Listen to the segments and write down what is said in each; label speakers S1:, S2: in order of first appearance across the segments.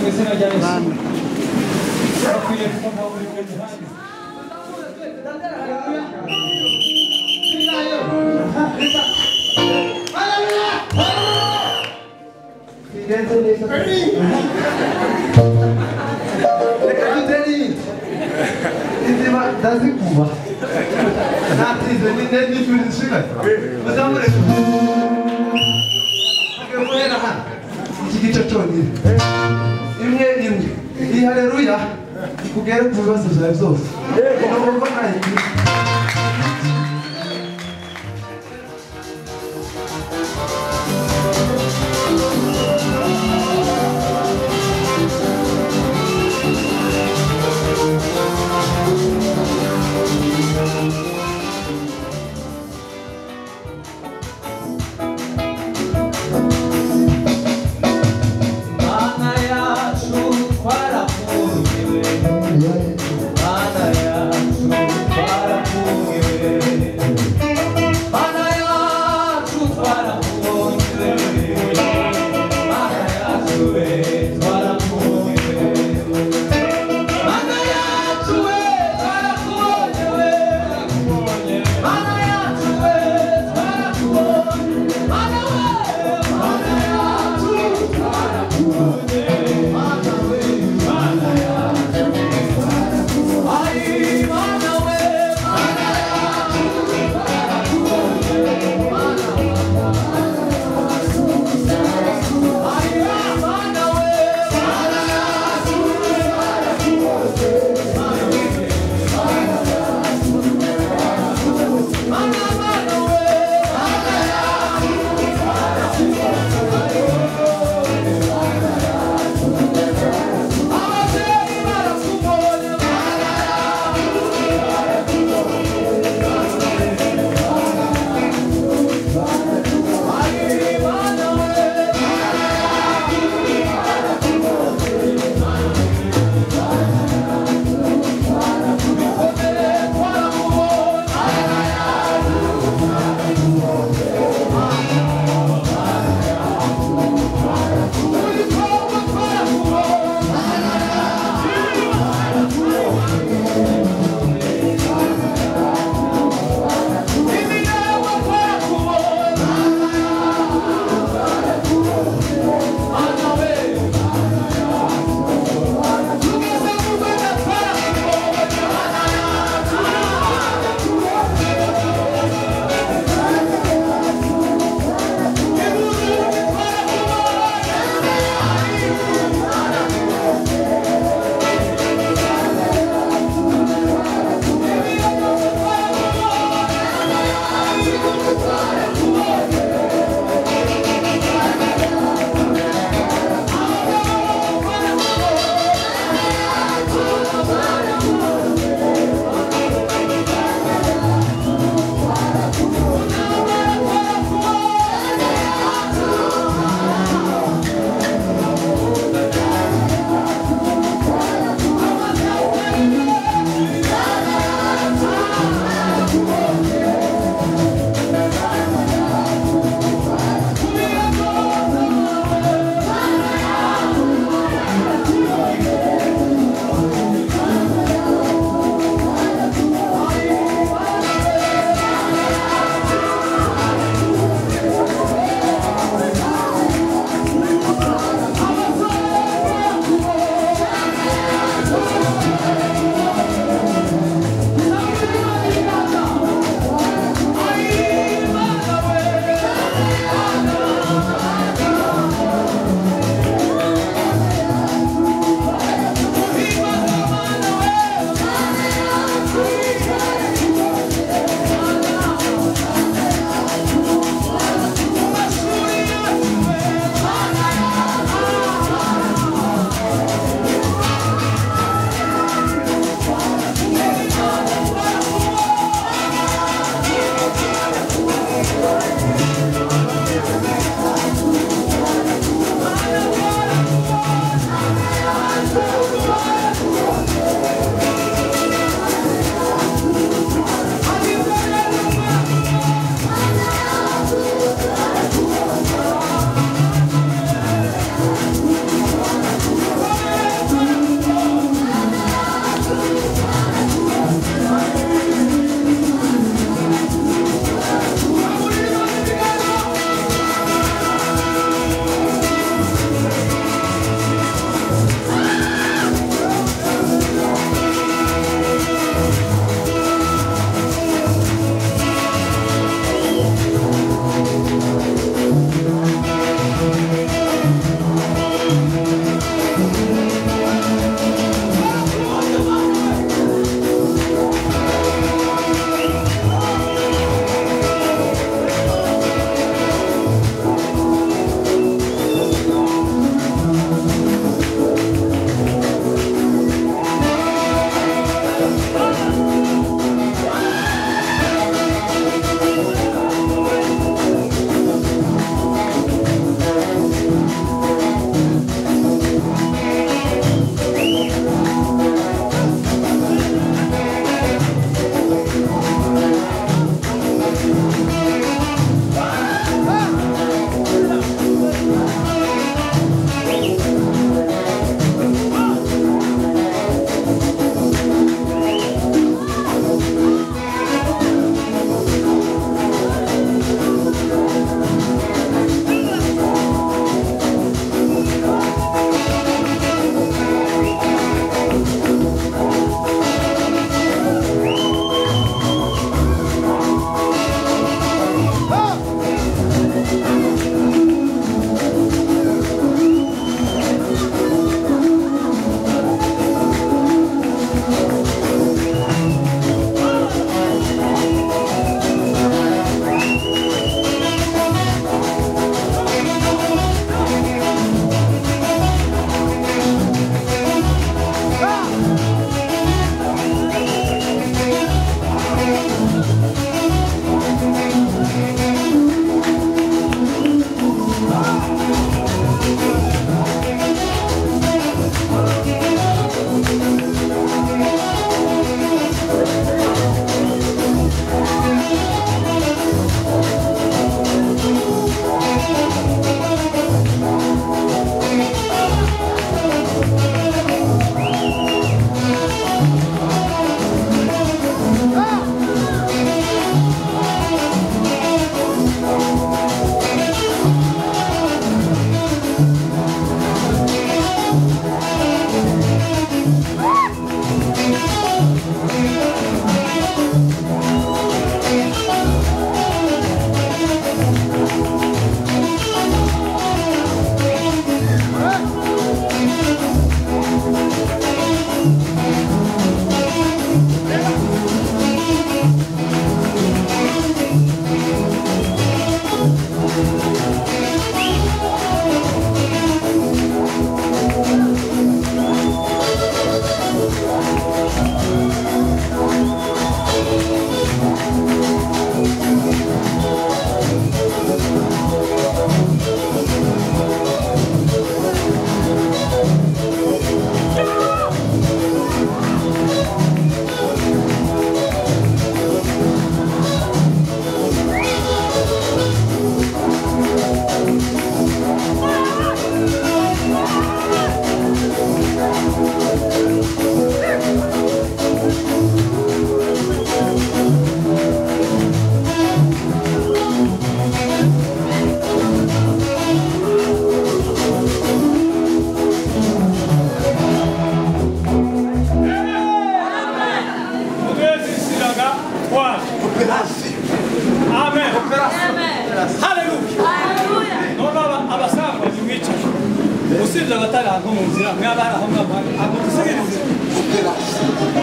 S1: Ve Senegal
S2: Ben
S3: imwe imwe iyi hareruya ikugere ku bibazo byawe byose ni ukuvuga nta gihe
S1: Mana yacu twarakundiwe Mana yacu twarakundiwe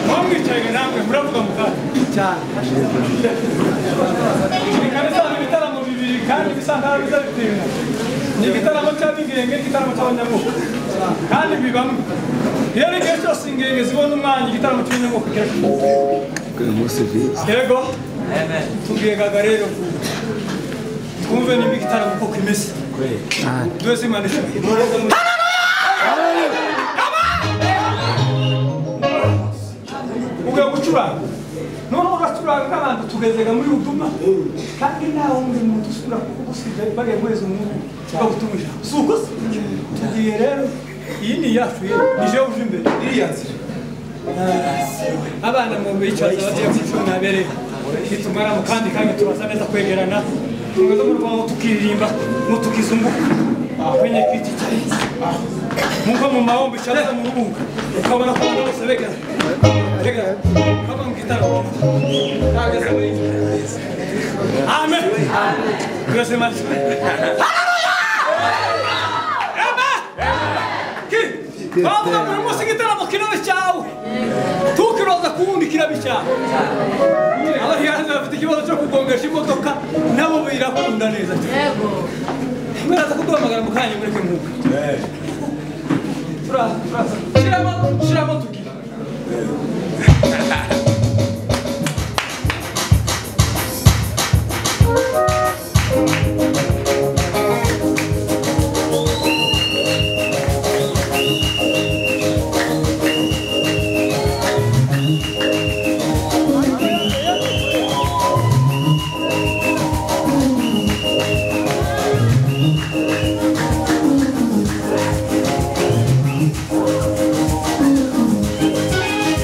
S4: bamwicaye namwe muravuga mugari
S5: cyane
S4: bikaba bizaba ibitaramo bibiri kandi bisa nkaho bizabitinda ni igitaramo cy'abigenge igitaramo cy'abanyamuka kandi bibamo iyo ari igihe cyose ingenge zibona umwanya igitaramo cy'abanyamuka kirakomeza yego tubigaga rero twumve niba igitaramo koko imeze twese imana ishoboye ugiye gucuranga noneho uracuranga nk'abantu tugezega muri butuma kandi ntawe muri muntu usubira kuko usibye bariya guheza umwuka tukagutuma ijambo si uko se tugiye rero iyi ni iyacu ye ni jewe uje imbere iriya nzira Ah, abana mu bicaza bagiye kucuna nabere nitumara mu kandi kanya turaza neza kwegerana tugaza mu rwango tukiririmba ngo tukizunguka kwenye kiti cya nkuko mu mahombo icareza mu rubunga ukabona ko abantu bose begerana Rega, kama mkitaro. Kaga sababu. Amen. Grace Maria. Haleluya. Baba muri munsi gitaramo kirabe cyawe tukiroza kuwundi kirabe cyawe abahihanzi bafite ikibazo cyo kugongesha imodoka nabo birakunda neza
S6: Yego.
S4: muraza kuduhamagara mu kanya mureke mwuka turaza turaza shiramo shiramo tugira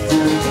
S7: Thank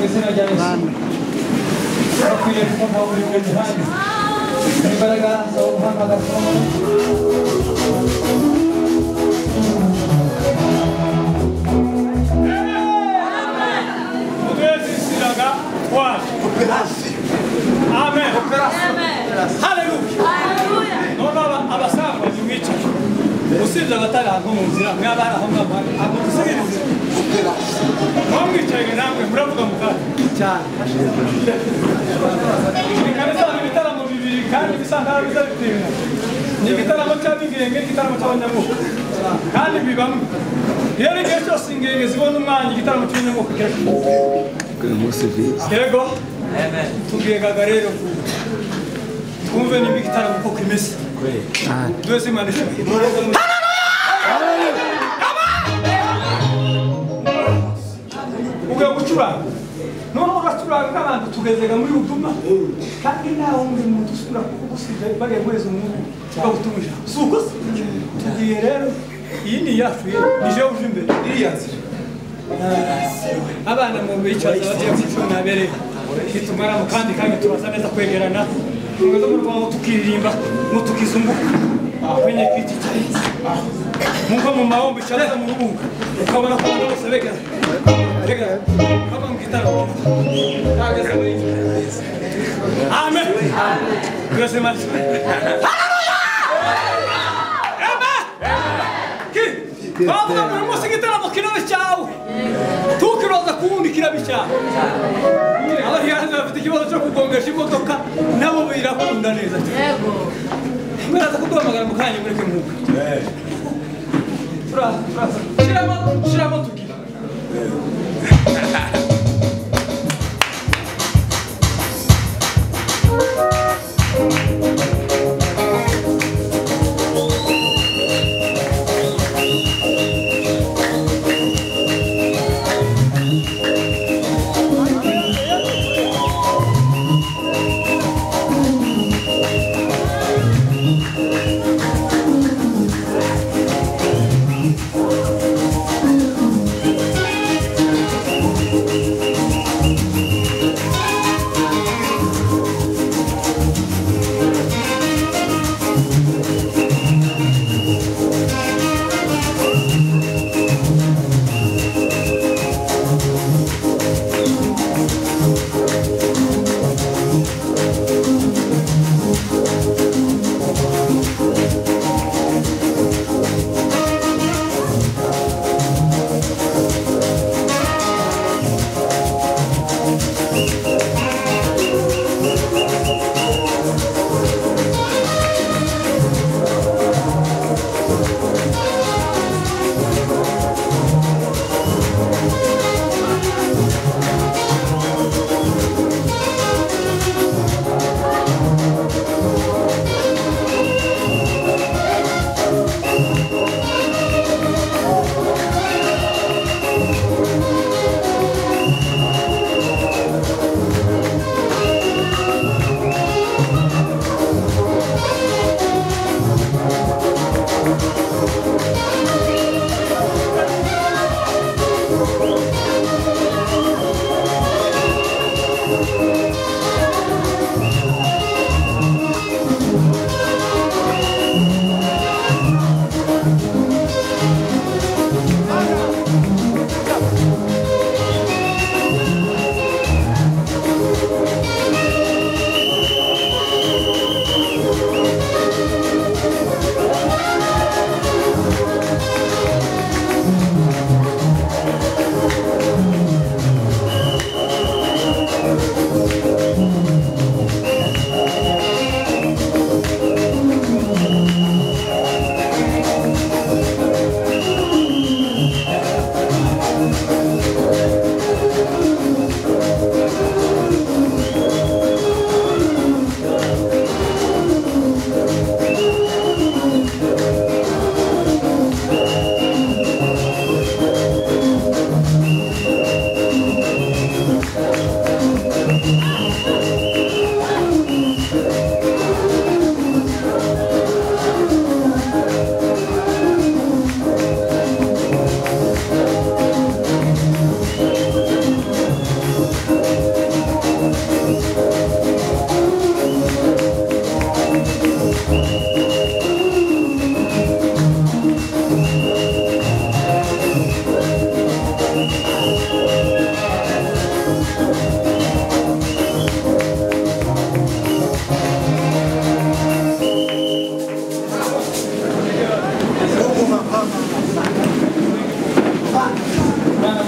S1: izina rya yesu bakwiriye kumva buri gihe gihari imbaraga zo guhamagazwa
S4: Ubezisiraga wacu. Amen. Haleluya. None aba abasambanyi mwicaye usibye abatari ahantu mu nzira mwaba hari aho mwaba hari ahantu dusigaye inzira mwamwicaye namwe muravuga mugari cyane bikaba bizaba ibitaramo bibiri kandi bisanga bizabitirana ni igitaramo cy'abigenge igitaramo cy'abanyamuka kandi bibamo iyo ari igihe cyose ingenge zibona umwanya igitaramo cy'abanyamuka kirakomeza yego tugegaga rero twumve niba igitaramo koko kimeze twese imana ishoboye ugiye gucuranga noneho ugacuranga nk'abantu tugezega muri uduma kandi nawe umwe mu dusura kuko gusize bariya mwezi umwe bagutumije si uko se tugiye rero iyi ni iyacu rero ni jewe uje imbere iriya nzira abana mu bicaza bagiye kwicuma nabere nitumara mu kandi kanya turaza neza kwegerana tugaza mu rwabo tukiririmba ngo tukizunguka kwenye kiti cyacu nkuko mu mahombo cyangwa mu rubunga ukabona ko abantu bose begana begana kaba mu gitaramo tagaze muri iki amen twese mari bavuga buri munsi igitaramo kirabe cyawe tukiroza ku wundi kirabe cyawe abahihanzi bafite ikibazo cyo kugongesha imodoka nabo birakunda neza cyane Muraza kuduhamagara mu kanya mureke mwuka. Turaza, turaza. Shiramo, shiramo tugira.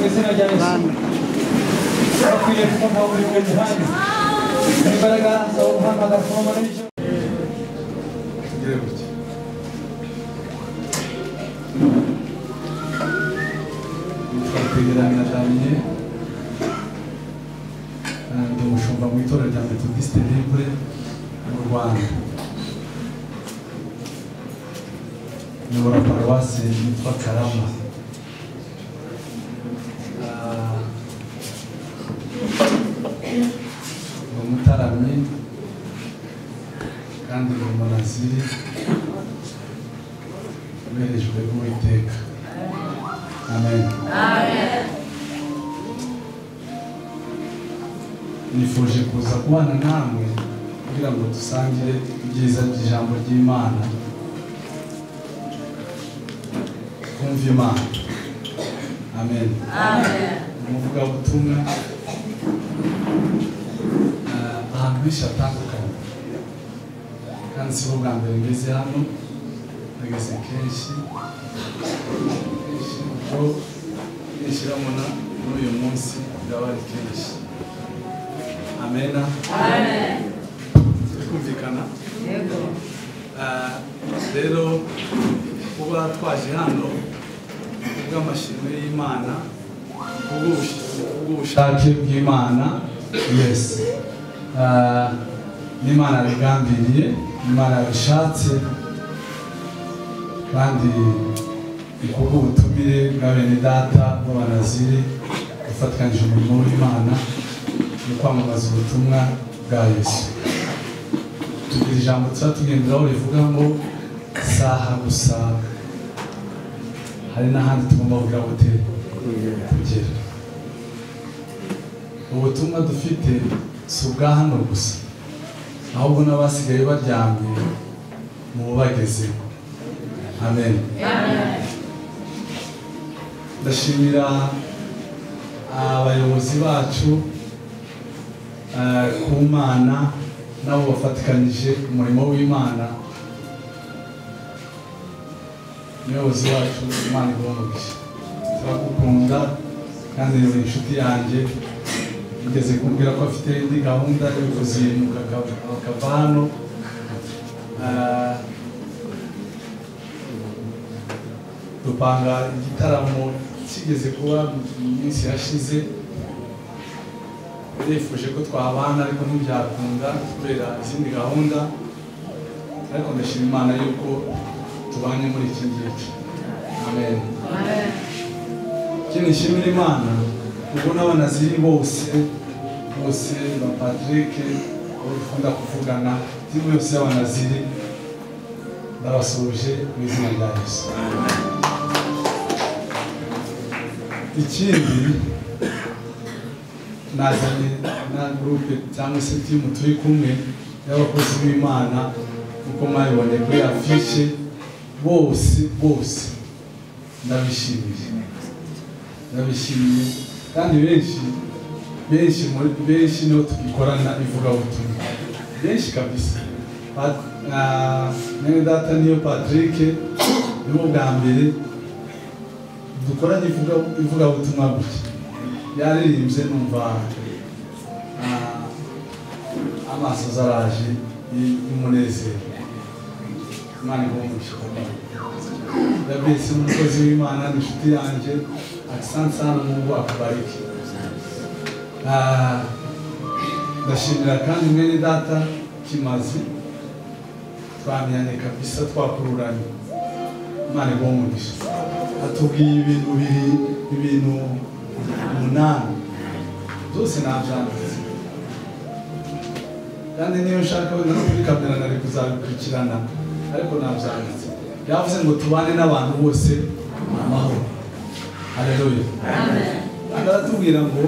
S1: izina rya yesu bakwiye kumva buri buri gihande imbaraga zo guhamagara ku mpano y'icyo
S5: twegeranya damiye ndi umushumba mu itorero rya metodiste libre mu rwanda nyobora paruwasi yitwa karama Ah, ni umutaramyi kandi ni umunaziri uberejwe n'uwiteka amen nifuje kuza kubana namwe kugira ngo dusangire ibyiza by'ijambo ry'imana twumve imana amen umuvugabutumwa ah, ahantu henshi hatandukanye kandi si bwo bwa mbere ngeze hano nageze kenshi kenshi kuko kenshi urabona muri uyu munsi biraba ari kenshi amena twumvikana Ah, rero kuba twaje hano kubw'amashimwe y'imana kubw'ubush- kubw'ubushake bw'imana yesi Ah, n'imana bigambiriye imana bishatse kandi ni kubw'ubutumire bwa bene data b'abanaziri ufatanyije umurimo w'imana no kwamamaza ubutumwa bwa yesu tugira ijambo tuba tugenderaho rivuga ngo saha gusa hari n'ahandi tugomba kugira ngo te kugera ubutumwa dufite si ubwa hano gusa ahubwo n'abasigaye baryamye mu bagezeho amen ndashimira abayobozi bacu eh, ku mana nabo bafatikanyije umurimo w'imana umuyobozi wacu imana igomogije turagukunda kandi ni inshuti yanjye igeze kumbwira ko afite indi gahunda yo kuzimuka akavano dupanga igitaramo kigeze kuba mu minsi yashize nifuje ko twabana ariko ntibyakunda kubera izindi gahunda ariko ndashima imana yuko tubanye muri iki ngiki amen ikindi nshimira imana ubwo n'abanaziri bose bose na patrick abo dukunda kuvugana timu yose y'abanaziri ndabasuhuje mu izina rya yesu ikindi nazanye na gurupe cyangwa se timu turi kumwe y'abakozi b'imana kuko mwabiboneye kuri afishe bose bose ndabishimiye ndabishimiye kandi benshi benshi muri benshi nibo tugikorana ivugabutumwa benshi kabisa Pat- na- mwene data niyo patrick nibo bwa mbere dukoranye ivuga- ivugabutumwa gutya yaririmbye numva ah, amaso zaraje y- y'umunezero imana igomuje ndabese umukozi w'imana ni inshuti yanjye akisansa hano mu ngo akubarike Ah, ndashimira kandi mwene data kimazi twamenyanye kabisa twakururanye imana igomuje atubwiye ibintu biri ibintu umunani byose nabyanditse kandi niyo nshaka wenda no kuri kamera nari kuzabikurikirana ariko nabyanditse yavuze ngo tubane n'abantu bose amahoro hareruye kandi aratubwira ngo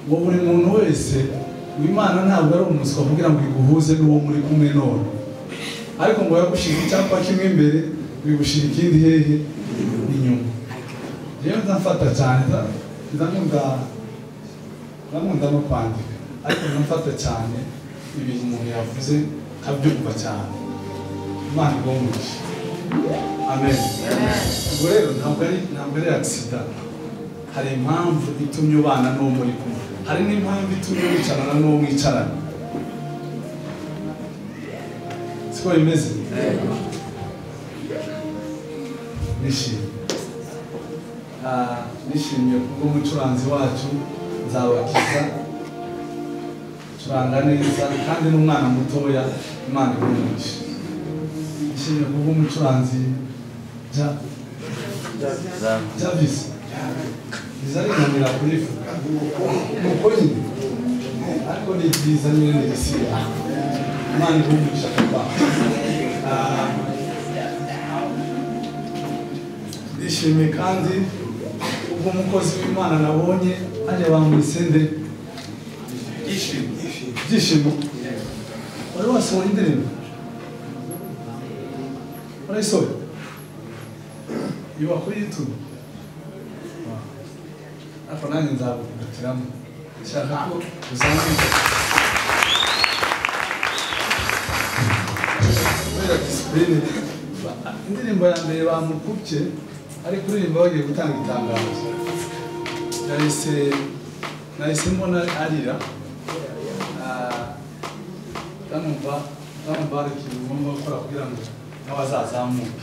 S5: ngo buri muntu wese imana ntabwo ari umuswa kugira ngo iguhuze n'uwo muri kumwe none ariko ngo yagushira icyapa kimwe imbere bigushira ikindi hehe inyuma rero ndamfata cyane ndamunda ndamunda no kwandika ariko ndamfata cyane ibintu umuntu yavuze nkabyumva cyane imana igomuje amen ubwo rero ntabwo ari ntabwo ari agisida hari impamvu itumye ubana n'uwo muri kumwe hari n'impamvu itumye wicarana n'uwo mwicarana siko bimeze nishimye Ah, nishimiye kubwo umucuranzi wacu nzabakiza acuranga neza kandi n'umwana mutoya imana imwigisha nishimiye kubwo umucuranzi Ja- Jarvis biza rinanira kurivuga ni uko nyine ariko ni byiza nyine ni igisiga imana imwigisha kuba ndishimye kandi ubwo umukozi w'imana nabonye hajya bamwisende
S4: Yishimye.
S5: ibyishimo wari wasohoye indirimbo warayisohoye iba kuri youtube ariko nanjye nzagukutiramo nshaka ko uzamenya kubera disipurine indirimbo ya mbere bamukubye ari kuririmba bagiye gutanga itangazo yahise nahise mbona arira bamumva bamubarikiye ubundi bakora kugira ngo nawe azazamuke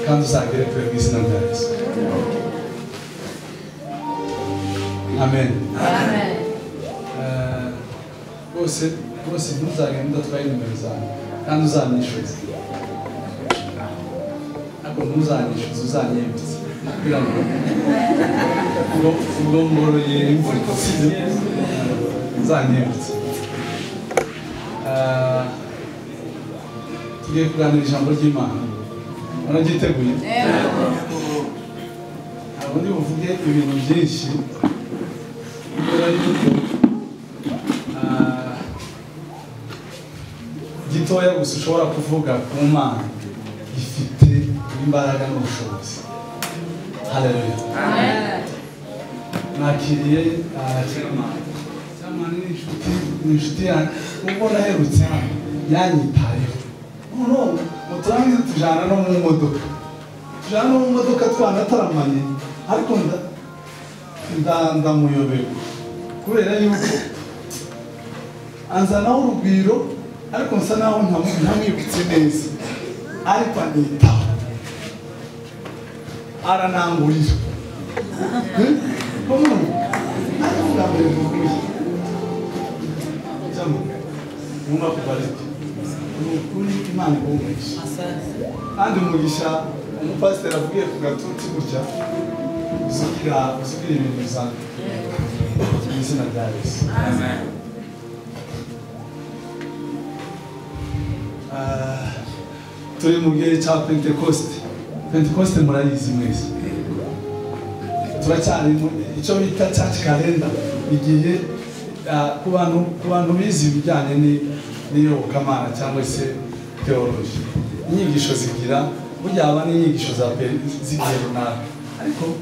S5: kandi uzagere kure mu izina rya yesu amen Eh, rwose rwose ntuzagende udatwaye nimero zawe kandi uzanishyuze ariko ntuzanishyuze uzanyembize kugira ngo ubwo ubwo ngoroye imvura ikosije uzanyembize Eh, tugiye kuganira ijambo ry'imana wararyiteguye ntabwo ndi buvuge ibintu byinshi kubera yuko ah, gitoya gusa ushobora kuvuga ku mana gifite imbaraga n'ubushobozi haleluya nakiriye ah, cyamani cyamani ni inshuti ni inshuti yanjye ubwo naherutse hano yanyitayeho noneho muturangize tujyana no mu modoka tujyana no mu modoka twanataramanye ariko nda nda- ndamuyoberwa kubera yuko anzanaho urugwiro ariko nsa naho ntamu- ntamwibutse neza ariko anitaho aranangurira komunu ariko bwa mbere tuvuye cyangwa mwumva kubarika ni ukuri imana ikumugisha kandi umugisha umupasiteri avugiye ku gatuti gutya uzugira uzugira ibintu bisanzwe mu izina rya yesu Ah, turi mu gihe cya pentekoste pentekoste murayizi mwese turacyari mu- icyo bita church calendar igihe ah, ku bantu ku bantu bize ibijyanye ni- n'iyobokamana cyangwa se theology inyigisho zigira burya haba n'inyigisho za pe- z'igihe runaka ariko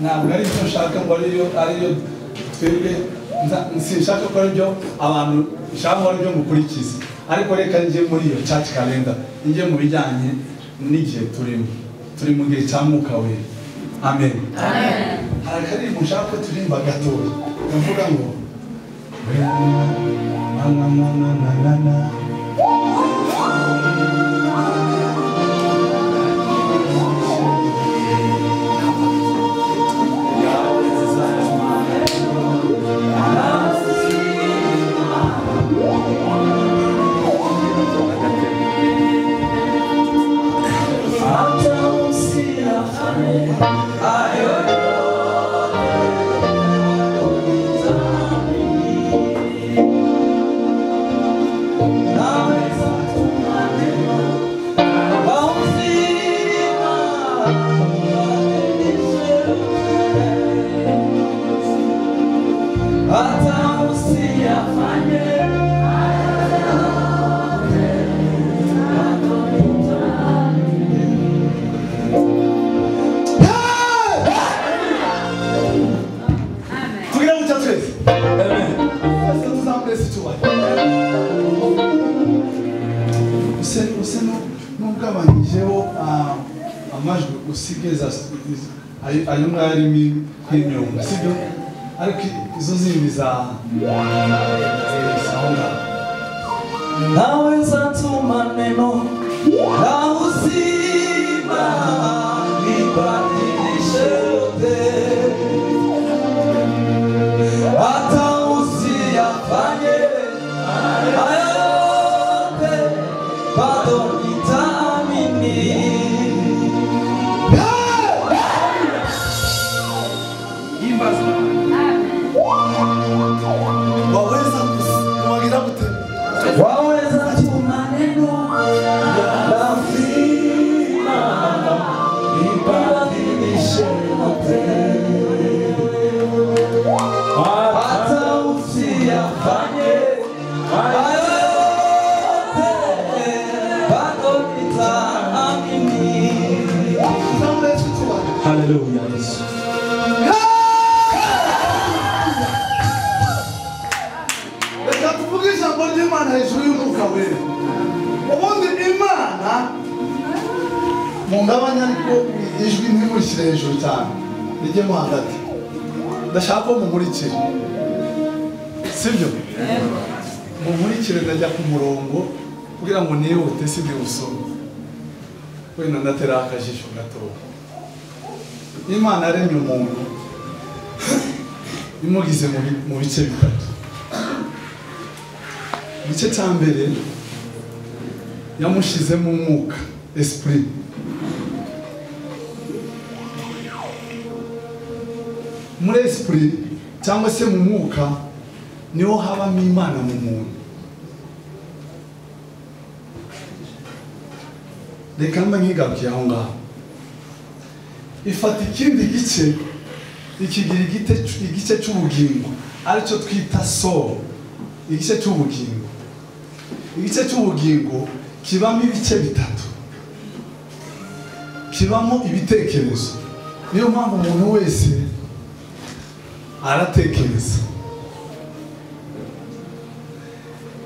S5: ntabwo ari byo nshaka ngo ariyo ariyo twebwe nza- sinshaka ko aribyo abantu nshaka ko aribyo mukurikiza ariko reka njye muri iyo church calendar njye mu bijyanye n'igihe turimo turi mu gihe cya mwuka wera amen hari akaririmbo nshaka ko turimba gatoya kavuga ngo "Nananananana." tugira ngo cya twese twese tuzamurese icyubahiro use use n'ugabanyije wo amajwi usibye za ayo- ayo mwarimu y'imyuga sibyo ariko izo zindi za aho ngaho
S1: naweza tuma neno la uzima libadilishe yote, hata usiyafanye haya yote, bado nitaamini.
S6: waweza kumwagira gute
S1: Waweza tuma neno la uzima libadilishe yote hata usiyafanye hayo yote, bado nitaamini.
S5: haleluya yesu
S6: reka tuvuge ijambo ry'imana hejuru y'umwuka wera ubundi imana mungabanya ariko ijwi ntimurishyire hejuru cyane rijyemo hagati ndashaka ko mumurikira sibyo
S5: umurikire ndajya ku murongo kugira ngo nihute sibyo usome wenda ndatera akajisho gatoya imana yaremye umuntu imugize mu bi- mu bice bitatu igice cya mbere yamushizemo umwuka esprit muri esprit cyangwa se mu mwuka niho habamo imana mu muntu reka mba nkigarukiye aho ngaho ifata ikindi gice ikigira igite- igice cy'ubugingo aricyo twita soro igice cy'ubugingo igice cy'ubugingo kibamo ibice bitatu kibamo ibitekerezo niyo mpamvu umuntu wese aratekereza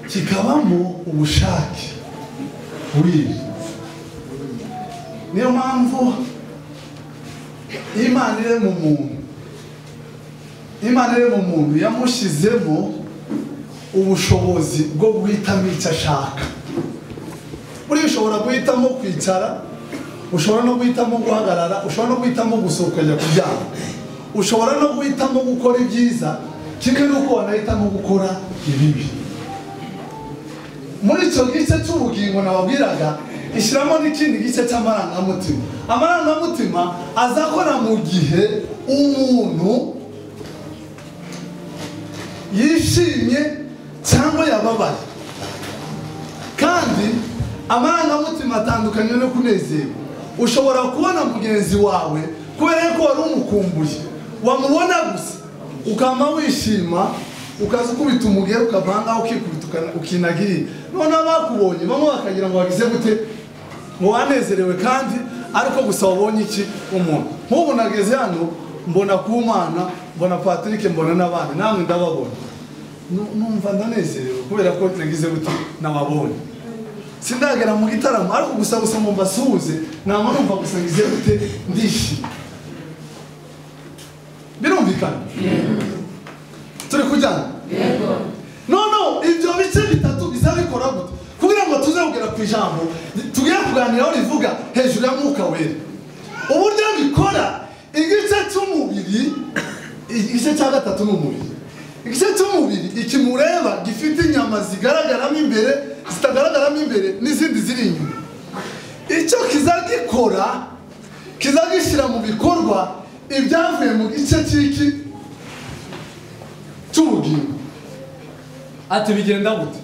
S5: kikabamo ubushake bw'ibi niyo mpamvu imana iri mu muntu imana iri mu muntu yamushyizemo ubushobozi bwo guhitamo icyo ashaka buriya ushobora guhitamo kwicara ushobora no guhitamo guhagarara ushobora no guhitamo gusohoka ajya kuryama ushobora no guhitamo gukora ibyiza kimwe n'uko wanahitamo gukora ibibi muri icyo gice cy'ubugingo nababwiraga ishyiramo n'ikindi gice cy'amarangamutima amarangamutima azakora mu gihe umuntu yishimye cyangwa yababaye kandi amarangamutima atandukanye no kunezerwa ushobora kubona mugenzi wawe kubera yuko wari umukumbuye wamubona gusa ukama wishima ukaza ukubita umugera ukavangaho ukikubita ukana- ukinagirira noneho bakubonye bamwe bakagira ngo bagize gute ngo wanezerewe kandi ariko gusa wabonye iki umuntu nk'ubu nageze hano mbona kumana mbona patrick mbona n'abandi namwe ndababona Nu- numva ndanezerewe kubera ko nagize gute nababonye sindagera mu gitaramo ariko gusa gusa ngo mbasuhuze ntabwo numva gusa ngize gute ndishimye birumvikana turi kujyana noneho ibyo bice bitatu bizabikora gute kugira ngo tuze kugera ku ijambo tugere kuganiraho rivuga hejuru ya mwuka wera uburyo bikora igice cy'umubiri igice cya gatatu ni umubiri igice cy'umubiri ikimureba gifite inyama zigaragaramo imbere zitagaragaramo imbere n'izindi ziri inyuma icyo kizagikora kizagishyira mu bikorwa ibyavuye mu gice cy'iki cy'ubugingo ati bigenda gute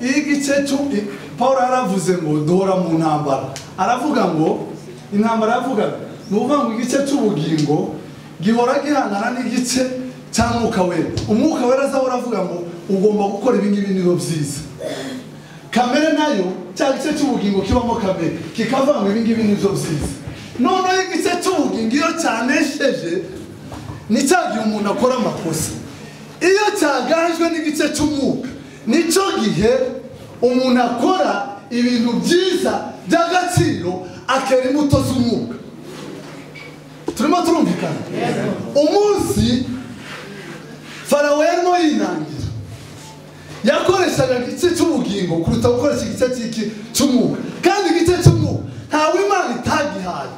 S5: iyi gice cyo i- paul yaravuze ngo duhora mu ntambara aravuga ngo intambara yavugaga ni ukuvuga ngo igice cy'ubugingo gihora gihangana n'igice cya mwuka wera umwuka wera azahora avuga ngo ugomba gukora ibi ngibi nibo byiza kamere nayo cya gice cy'ubugingo kibamo kamere kikavuga ngo ibi ngibi nibyo byiza noneho igice cy'ubugingo iyo cyanesheje ni cya gihe umuntu akora amakosa iyo cyaganjwe n'igice cy'umwuka nicyo gihe umuntu akora ibintu byiza by'agaciro
S6: akera imbuto z'umwuka turimo turumvikana umunsi farawo yarimo yinangira yakoreshaga igice cy'ubugingo kuruta gukoresha igice cy'iki- cy'umwuka kandi igice cy'umwuka ntawe imana itagihaye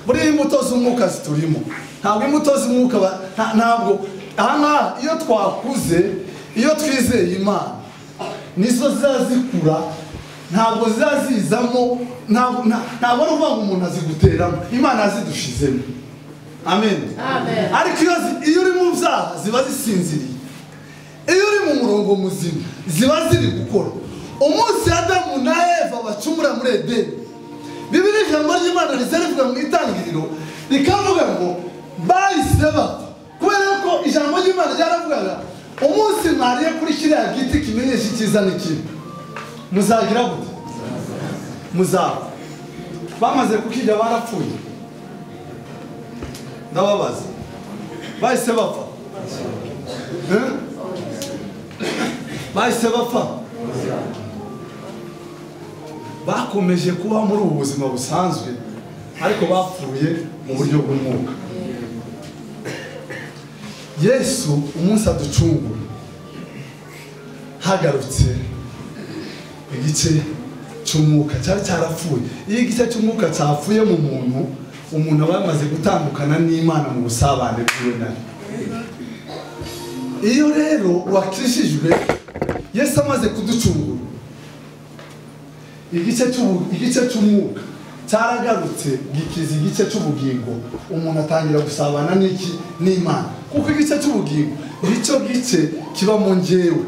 S6: muri imbuto z'umwuka ziturimo ntabwo imbuto z'umwuka ba- nta- ntabwo aha ngaha iyo twakuze iyo twizeye imana nizo zazikura ntabwo zazizamo ntabwo nta- ntabwo ari ukuvuga ngo umuntu aziguteramo imana yazidushizemo amen
S7: Amen.
S6: ariko iyo zi- iyo uri mu byaha ziba zisinziriye iyo uri mu murongo muzima ziba ziri gukora umunsi adamu na eva bacumura muri edeni bibiri ijambo ry'imana riza rivuga mu itangiriro rikavuga ngo bahise bapfa kubera ko ijambo ry'imana ryaravugaga umunsi mwariye kuri kiriya giti kimenyesha icyiza n'ikibi muzagira gute muzapfa bamaze kukirya barapfuye ndababaza bahise bapfa Eh? bahise bapfa bakomeje kuba muri ubu buzima busanzwe ariko bapfuye mu buryo bw'umwuka yesu umunsi aducungura hagarutse igice cy'umwuka cyari cyarapfuye iyo igice cy'umwuka cyapfuye mu muntu umuntu aba yamaze gutandukana n'imana mu busabane bwiwe nayo iyo rero wakijijwe yesu amaze kuducungura igice cy'ubu- igice cy'umwuka cyaragarutse gikiza igice cy'ubugingo umuntu atangira gusabana n'iki n'imana kuko igice cy'ubugingo nicyo gice kiba mu ngewe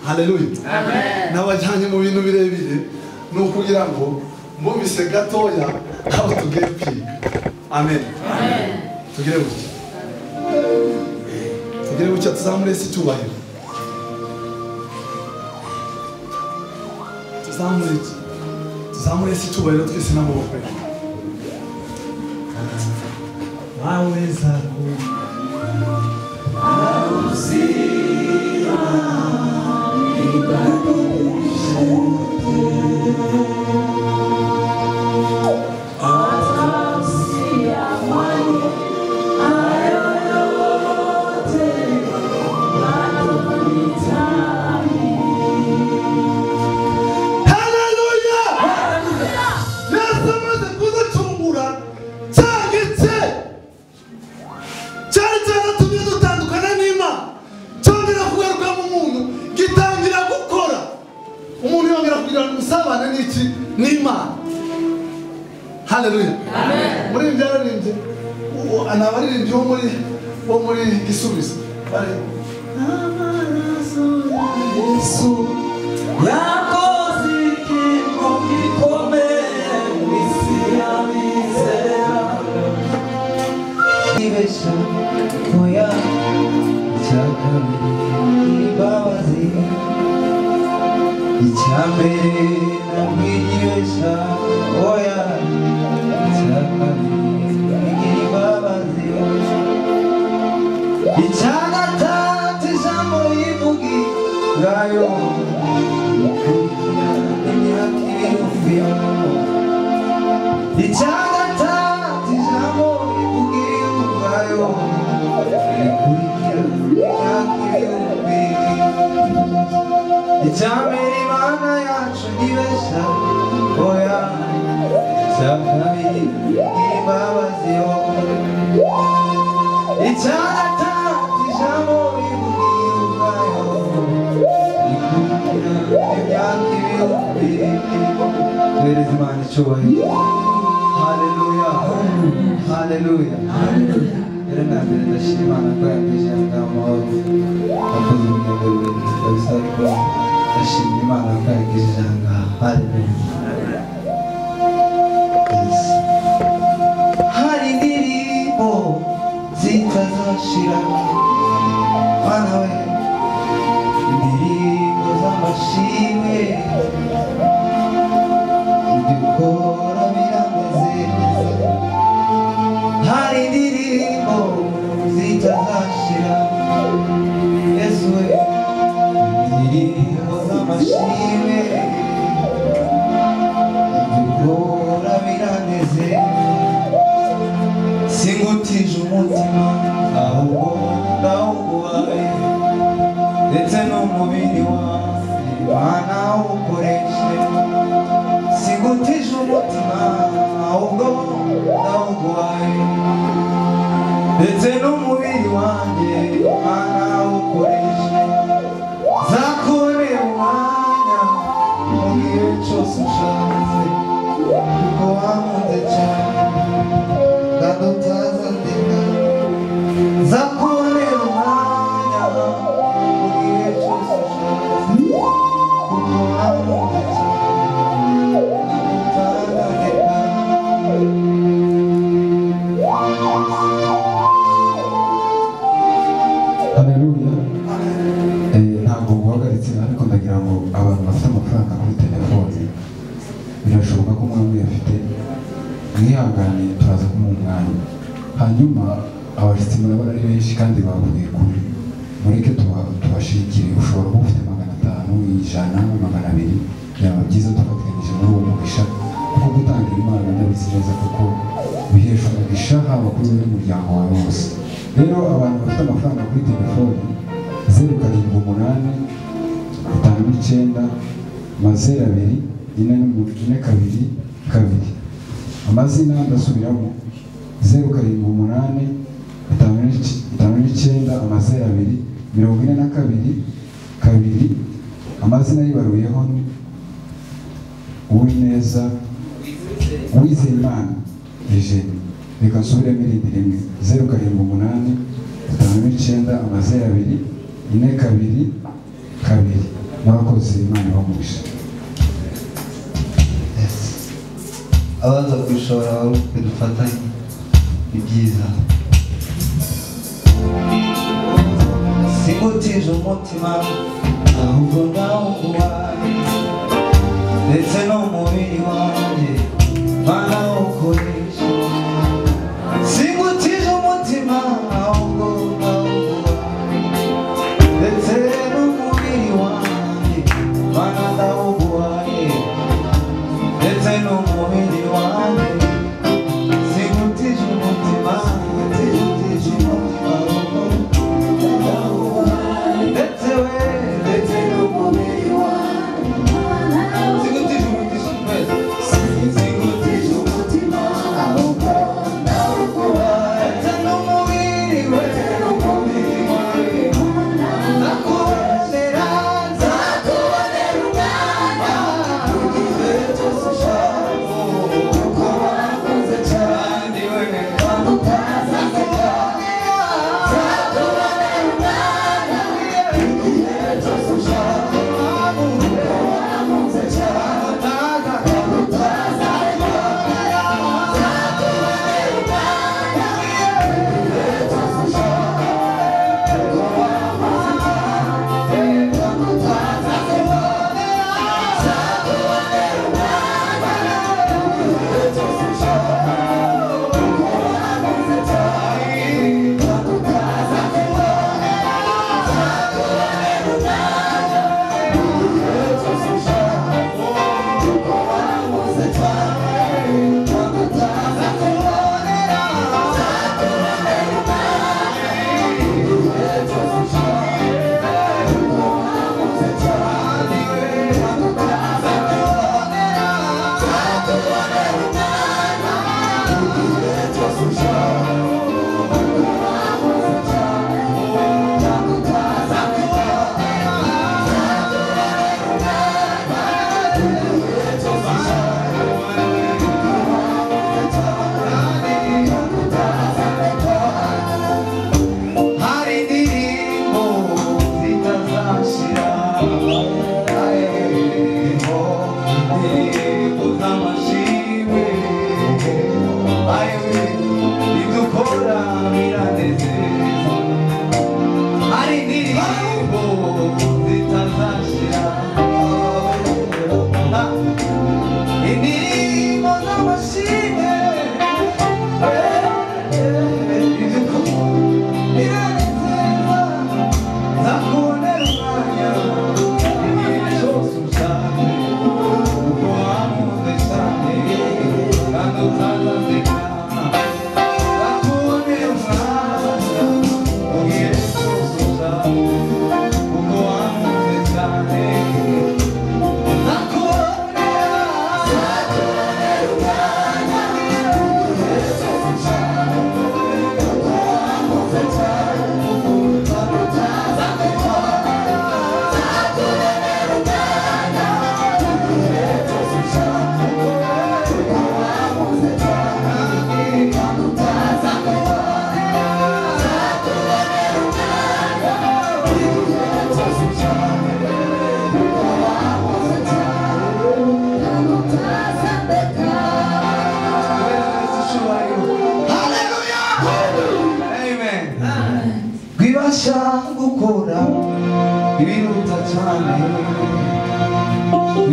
S6: haleluya n'abajyanye mu bintu birebire ni ukugira ngo mbumvise gatoya aho tugiye kwiga amen tugire gutya tugire gutya tuzamure isi icyubahiro tuzamure iki tuzamure isi icyubahiro twese n'amaboko ye waweza ku Haleluya! Yesu amaze kuducungura cyagitse cyari cyaratumye dutandukana n'Imana cyongera kugaruka mu muntu gitangira gukora umuntu yongera kugirana umusabane n'iki n'Imana haleluya muri ibi byararirimbye uwo- ni abaririmbyi bo muri bo muri gisubizo bari amaraso ya Yesu
S3: yakoze ikintu gikomeye mu isi y'abizera ibeshya oya icya kabiri imbabazi icya mbere ntabwo igibeshya oya icya kabiri imbabazi icya gatatu ijambo rivuga ubwayo icyambere imana yacu ntibeshya oya icya kabiri imbabazi yo icya gatatu ijambo ribubwiye ubwayo Ladies man, icyubahiro haleluya haleluya rero na mbere ndashima imana ko yambeshyira amahoro akoze urugendo rurerure kabisa ariko ndashima imana ko yangejeje aha ngaha haleluya Yes. hari indirimbo zitazashira mwana we indirimbo z'amashimwe ibyo ukora birameze neza hari indirimbo zitazashira yesu we indirimbo z'amashimwe ibyo ukora umutima ahubwo ndawugwaye ndetse n'umubiri wanjye mana ukoreshe nzakore umwanya mu gihe cyose ushatse kuko wankunze cyane ndadutaza ndeka nzakore umwanya mu gihe cyose ushatse kuko wankunze cyane ndadutaza ndeka
S7: haleluya Eh, ntabwo uhagaritse ariko ndagira ngo abantu bafite amafaranga kuri telefoni birashoboka ko umwe wese afite mwihangane turaza kumuha umwanya hanyuma abashyitsi murabona ari benshi kandi bavuye kure mureke tuba- tubashikire ushobora kuba ufite magana atanu ijana magana abiri byaba byiza tubafatanyije muri uwo mugisha kuko gutanga impano ndabizi neza kuko bihesha umugisha haba kuri wowe n'umuryango wawe wose rero abantu bafite amafaranga kuri telefoni zeru karindwi umunani bitanu n'icyenda mazeru abiri ine n'umu- ine kabiri kabiri amazina ndasubiramo zeru karindwi umunani bitanu n'ic- bitanu n'icyenda amazeru abiri mirongo ine na kabiri kabiri amazina yibaruyeho ni uwineza uwizeyimana eugenie reka nsubiremo irindi rimwe zeru karindwi umunani bitanu n'icyenda amazeru abiri ine kabiri kabiri murakoze imana ibamugisha
S3: abaza kwishora abaruke dufatanye ni byiza simutije umutima ahubwo ndawuguhaye ndetse n'umubiri wanjye mana ukoresha simutije umutima ahubwo ndawuguhaye ndetse n'umubiri wanjye mana ndawuguhaye ndetse n'umubiri wanjye sigutije umutima sigutije umutima ndetse we ndetse n'umubiri wanjye sigutije umutima twese sigutije umutima ahubwo ndawukuba ndetse n'umubiri we ndetse n'umubiri wanjye nakubonera nzakubonera umwanya hari indirimbo zitazashira hari indirimbo indirimbo z'amashimwe bidufasha gukora ibiruta cyane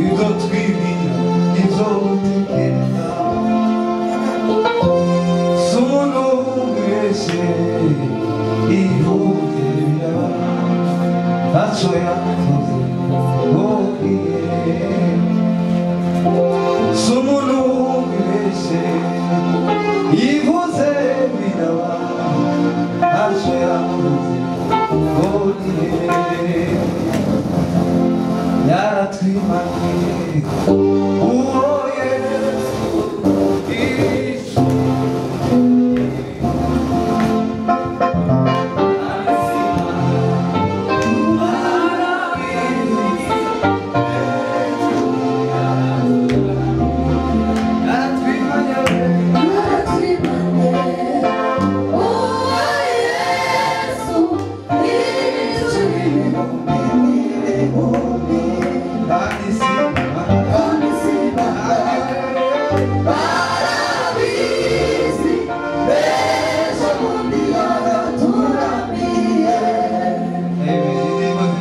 S3: ibyo twibwira ibyo dutekereza si umuntu wese ihungera ntacyo yakoze ngo yiyere Someone who is Ivuze biraba Aje yavuze Godiye Yaratwimanye Uhoye Isu Yaratwimanye Bani Simba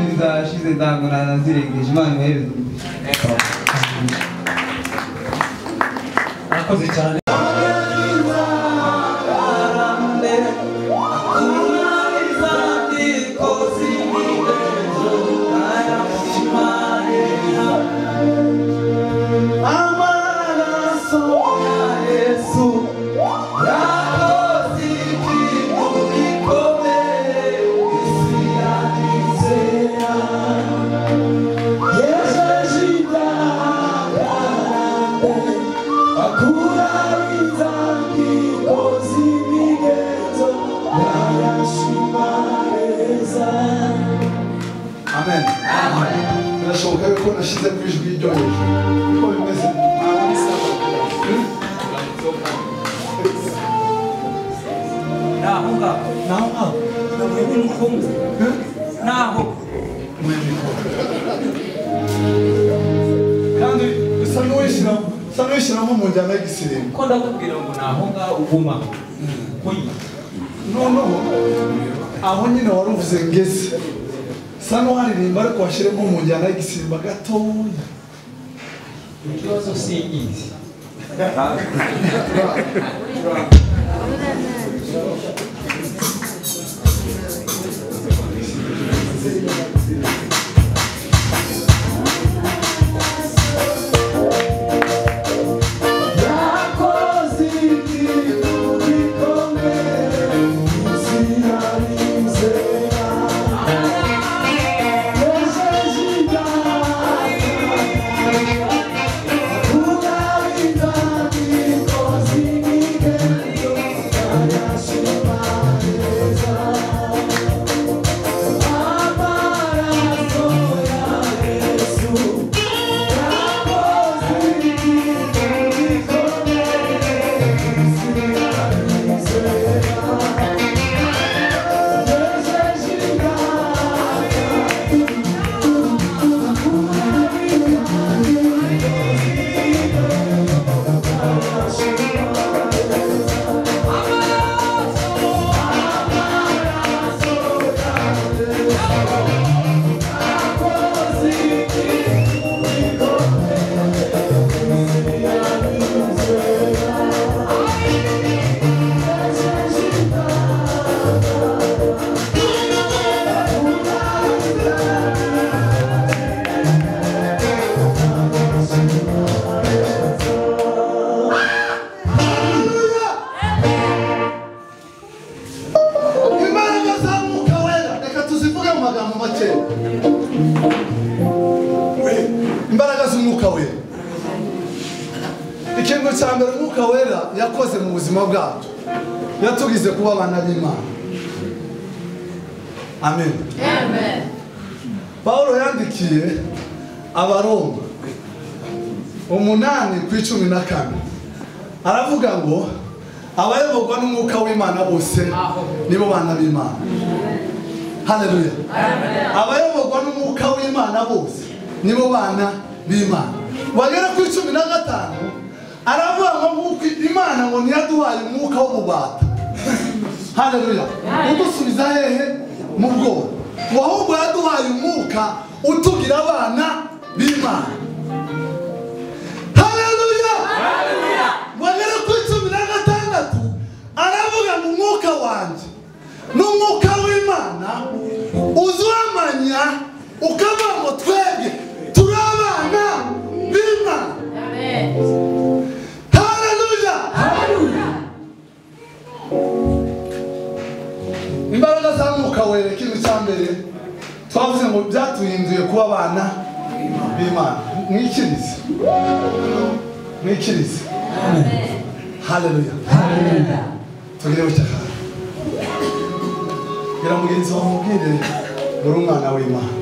S3: zidashize ntabwo nanazirengeje imana imuhereze
S8: murakoze cyane
S5: amen birashoboka ko nashyize mu ijwi ryo hejuru niko bimeze
S4: naho ngaho
S8: naho nkaho
S4: navuye n'umukungu naho
S5: kandi bisa n'uwishyiramo bisa n'uwishyiramo mu njyana y'igisiringo
S4: ko ndakubwira ngo naho ngaho uguma kuyi
S5: noneho aho nyine wari uvuze ngeze sa n'uwaririmba ariko washyiremo mu njyana y'igisimba gatoya
S4: ikibazo singizi
S5: imbaraga za mwuka wera reka tuzivuge mu magambo make imbaraga z'umwuka wera ikintu cya mbere umwuka wera yakoze mu buzima bwacu yatugize kuba abana b'imana amen pawulo yandikiye abaroma umunani ku icumi na kane aravuga ngo abayoborwa n'umwuka w'imana bose nibo bana b'imana haleluya abayoborwa n'umwuka w'imana bose nibo bana b'imana bagera ku icumi na gatanu aravuga ngo nk'uko imana ngo ntiyaduhaye umwuka w'ububata haleluya udusubiza hehe
S6: mu bwoba ahubwo yaduhaye umwuka utugira abana b'imana hareruya bagera kuri cumi na gatandatu aravuga ngo umwuka wanjye n'umwuka w'imana uzamanya ukavuga ngo twebwe turi abana b'imana hareruya imbaraga za mwuka wera ikintu cya mbere twavuze ngo byatuhinduye kuba abana b'imana mwikirize mwikirize hareruya tugireho cyakara bwira mugenzi wawe umubwire uri umwana w'imana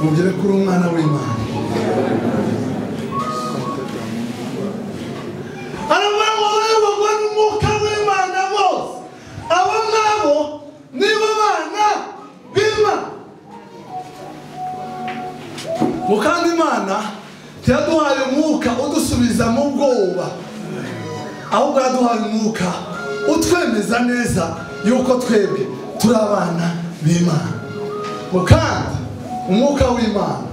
S6: mubwire ko uri umwana w'imana aravuga ngo bayoborwa n'umwuka w'imana bose abo ngabo nibo bana b'imana ngo kandi imana ntiyaduhaye umwuka udusubiza mu bwoba ahubwo yaduhaye umwuka utwemeza neza yuko twebwe turi abana b'imana ngo kandi umwuka w'imana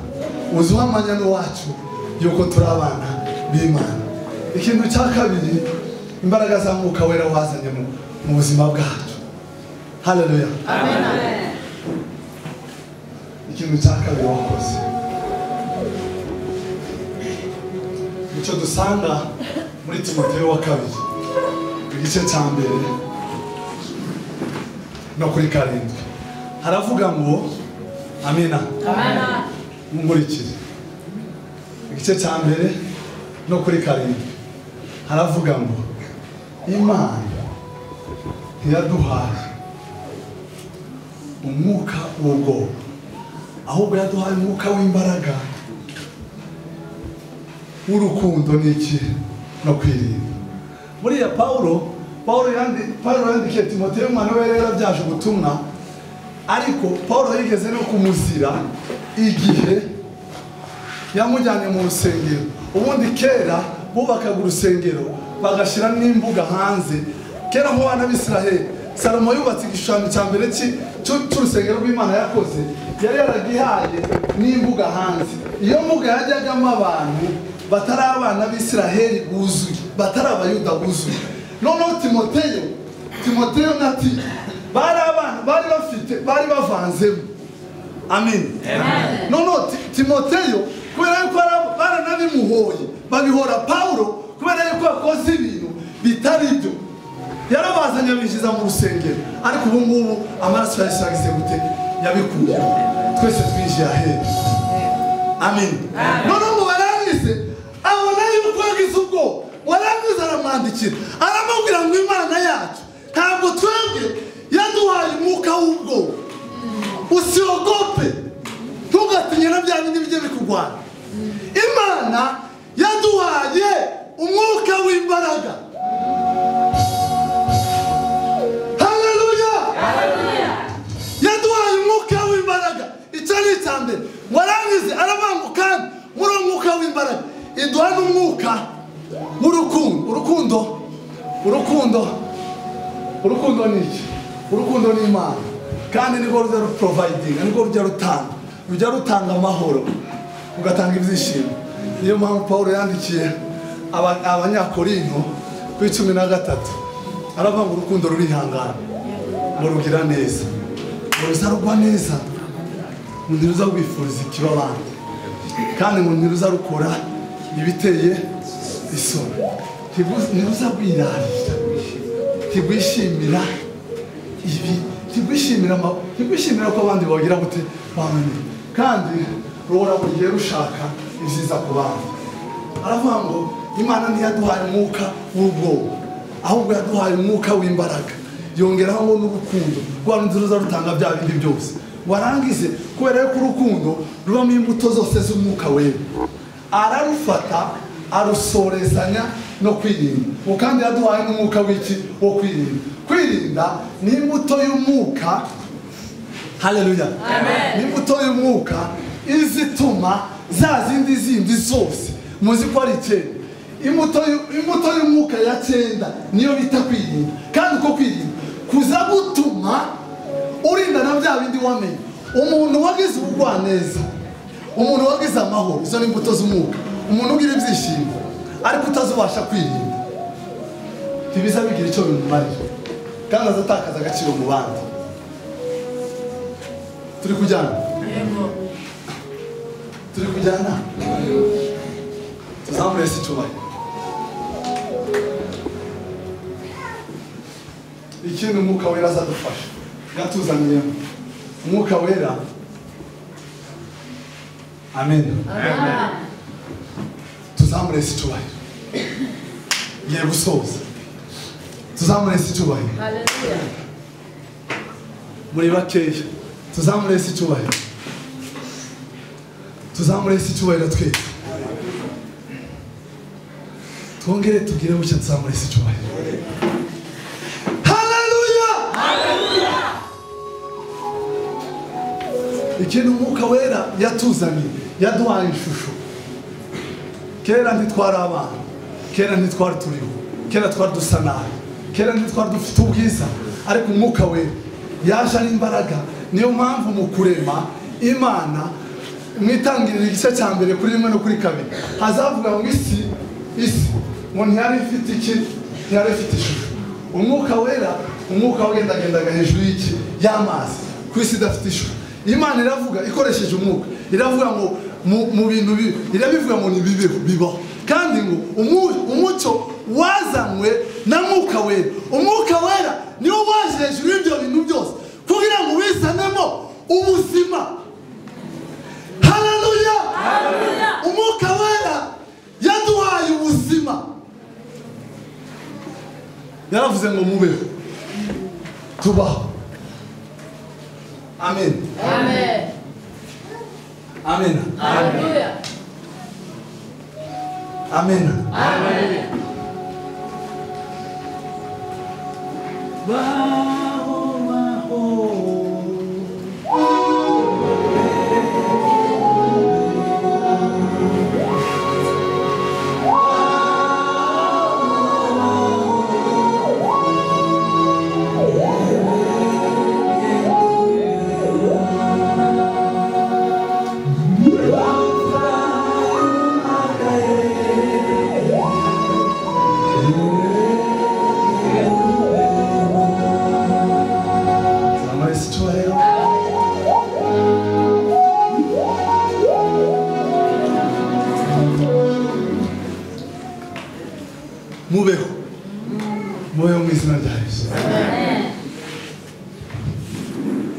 S6: uzuha amanyana wacu yuko turi abana b'imana ikintu cya kabiri imbaraga za mwuka wera wazanye mu- mu buzima bwacu haleluya ikintu cya kabiri wakoze icyo dusanga muri timoteyo wa kabiri igice cya mbere no kuri karindwi haravuga ngo amina nkurikire igice cya mbere no kuri karindwi haravuga ngo imana ntiyaduhaye umwuka w'ubwoba ahubwo yaduhaye umwuka w'imbaraga w'urukundo n'iki no kwirinda buriya pawulo pawulo yandi- pawulo yandikiye timoteyo umwana we rero yarabyaje ubutumwa ariko pawulo yigeze no kumuzira igihe yamujyanye mu rusengero ubundi kera bubakaga urusengero bagashyira n'imbuga hanze kera nk'abana b'isiraheli salomo yubatse igishushanyo cya mbere cy'i- cy'u- cy'urusengero rw'imana yakoze yari yaragihaye n'imbuga hanze iyo mbuga yajyagamo abantu batari abana b'isiraheli buzuye batari abayuda buzuye noneho timoteyo timoteyo na tito bari abana bari bafite bari bavanzemo amen noneho Ti- timoteyo kubera yuko bara- baranabimuhoye babihora pawulo kubera yuko yakoze ibintu bitari byo yarabazanye abinjiza mu rusengero ariko ubu ngubu amaraso ya yesu yagize gute yabikuye twese twinjiye aheru amen noneho ngo barangize abona yuko yagize ubwoba warangiza aramwandikira aramubwira ngo imana yacu ntabwo twebwe yaduhaye umwuka w'ubwoba usiogope ntugatinye na bya bindi bijye bikurwanya imana yaduhaye umwuka w'imbaraga haleluya yaduhaye umwuka w'imbaraga icyo ni icya mbere warangize aravuga ngo kandi muri uwo mwuka w'imbaraga iduha n'umwuka w'urukundo urukundo urukundo urukundo ni iki urukundo ni imana kandi nirwo rujya ruporovayidinga nirwo rujya rutanga rujya rutanga amahoro rugatanga ibyishimo niyo mpamvu paul yandikiye aba- abanyakorinto kuri cumi na gatatu aravuga ngo urukundo rurihangana ngo rugira neza ngo ruzarugwa neza ngo ntiruza rwifuriza ikiba abandi kandi ngo ntiruza rukora ibiteye isoni Ntiruza- ntiruza rwirarira ntibwishimira ibi ntibwishimira ama- ntibwishimira ko abandi bagira gute bamwe kandi ruhora buri gihe rushaka ibyiza ku bandi aravuga ngo imana ntiyaduhaye umwuka w'ubwoba ahubwo yaduhaye umwuka w'imbaraga yongeraho ngo n'urukundo rwa rundi ruza rutanga bya bindi byose warangize kubera yuko urukundo rubamo imbuto zose z'umwuka wera ararufata arusorezanya no kwirinda ubu kandi yaduhaye n'umwuka w'iki wo kwirinda kwirinda ni imbuto y'umwuka haleluya ni imbuto y'umwuka izituma za zindi zindi zose muzi ko ari icyenda imbuto y'u- imbuto y'umwuka ya cyenda niyo bita kwirinda kandi uko kwirinda kuza gutuma urinda na bya bindi wamenye umuntu wagize ubugwaneza umuntu wagize amahoro izo ni imbuto z'umwuka umuntu ugira ibyishimo ariko utazubasha kwirinda ntibiza bigira icyo bimumarira kandi azatakaza agaciro mu bandi turi kujyana turi kujyana tuzamure si cyubahiro ikindi umwuka wera azadufasha yatuzaniyemo umwuka wera amen tuzamure si cyubahiro ngiye gusoza tuzamure si cyubahiro muri bakeya tuzamure si cyubahiro tuzamure si cyubahiro twese twongere tubwire bucya tuzamure si cyubahiro haleluya ikintu umwuka wera yatuzanye yaduhaye ishusho kera ntitwari abana kera ntitwari turiho kera twari dusa nabi kera ntitwari dufite ubwiza ariko umwuka we yaje ari imbaraga niyo mpamvu mu kurema imana mu itangiriro igice cya mbere kuri rimwe no kuri kabiri hazavuga ngo isi isi ngo ntiyari ifite iki ntiyari ifite ishusho umwuka wera umwuka wagendagendaga hejuru y'iki y'amazi ku isi idafite ishusho imana iravuga ikoresheje umwuka iravuga ngo mu- mu bintu bibi irabivuga ngo nibibeho bibaho kandi ngo umu- umucyo wazanywe na mwuka wera umwuka wera niwo waje hejuru y'ibyo bintu byose kugira ngo ubizanemo ubuzima haleluya umwuka wera yaduhaye ubuzima yaravuze ngo mubeho tubaho amen amen amen
S4: baho baho
S6: tuzamure si icyubahiro mubeho mubeho mu izina rya yesu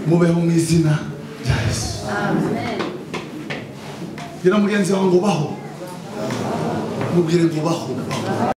S6: mubeho mu izina rya yesu bwira mugenzi wawe ngo baho mubwire ngo baho baho